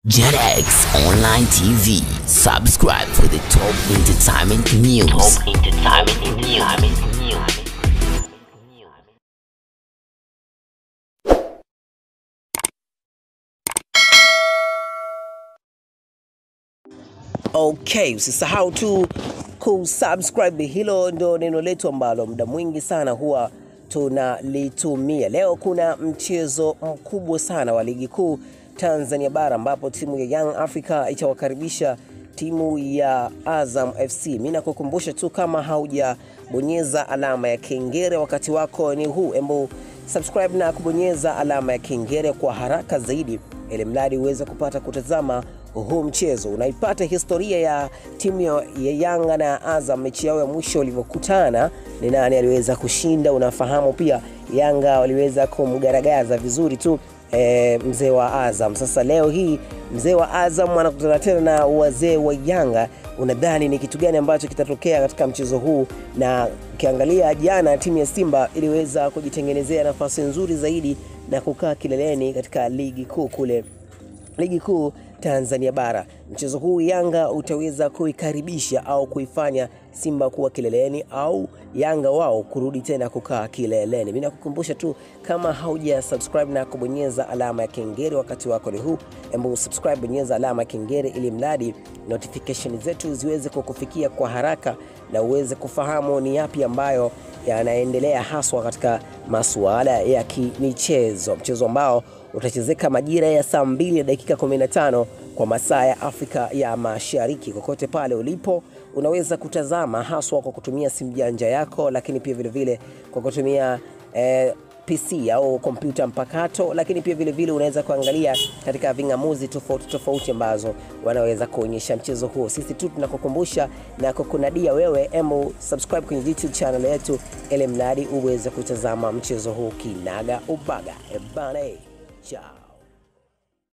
JetX Online TV. Subscribe for the top entertainment news. Top entertainment news. Okay, usisahau tu kusubscribe. Hilo ndo neno letu ambalo muda mwingi sana huwa tunalitumia. Leo kuna mchezo mkubwa sana wa ligi kuu Tanzania bara ambapo timu ya Young Africa itawakaribisha timu ya Azam FC. Mimi nakukumbusha tu kama haujabonyeza alama ya kengele wakati wako ni huu, embu subscribe na kubonyeza alama ya kengele kwa haraka zaidi, ili mradi uweze kupata kutazama huu mchezo. Unaipata historia ya timu ya ya Yanga na Azam, mechi yao ya mwisho walivyokutana, ni nani aliweza kushinda. Unafahamu pia Yanga waliweza kumgaragaza vizuri tu e, mzee wa Azam. Sasa leo hii mzee wa Azam anakutana tena na wazee wa Yanga. Unadhani ni kitu gani ambacho kitatokea katika mchezo huu? Na ukiangalia jana, timu ya Simba iliweza kujitengenezea nafasi nzuri zaidi na kukaa kileleni katika ligi kuu kule ligi kuu Tanzania bara. Mchezo huu Yanga utaweza kuikaribisha au kuifanya Simba kuwa kileleni au Yanga wao kurudi tena kukaa kileleni. Mimi nakukumbusha tu kama hauja subscribe na kubonyeza alama ya kengele wakati wako ni huu, embu subscribe, bonyeza alama ya kengele ili mradi notification zetu ziweze kukufikia kwa haraka na uweze kufahamu ni yapi ambayo yanaendelea haswa katika masuala ya kimichezo, mchezo ambao utachezeka majira ya saa 2 na dakika 15 kwa masaa ya Afrika ya Mashariki. Kokote pale ulipo, unaweza kutazama haswa kwa kutumia simu janja yako, lakini pia vile vile kwa kutumia eh, PC au kompyuta mpakato, lakini pia vile vile unaweza kuangalia katika ving'amuzi tofauti tofauti ambazo wanaweza kuonyesha mchezo huo. Sisi tu tunakukumbusha na kukunadia wewe, emu subscribe kwenye YouTube channel yetu, ili mradi uweze kutazama mchezo huu kinaga ubaga. Ebane, ciao.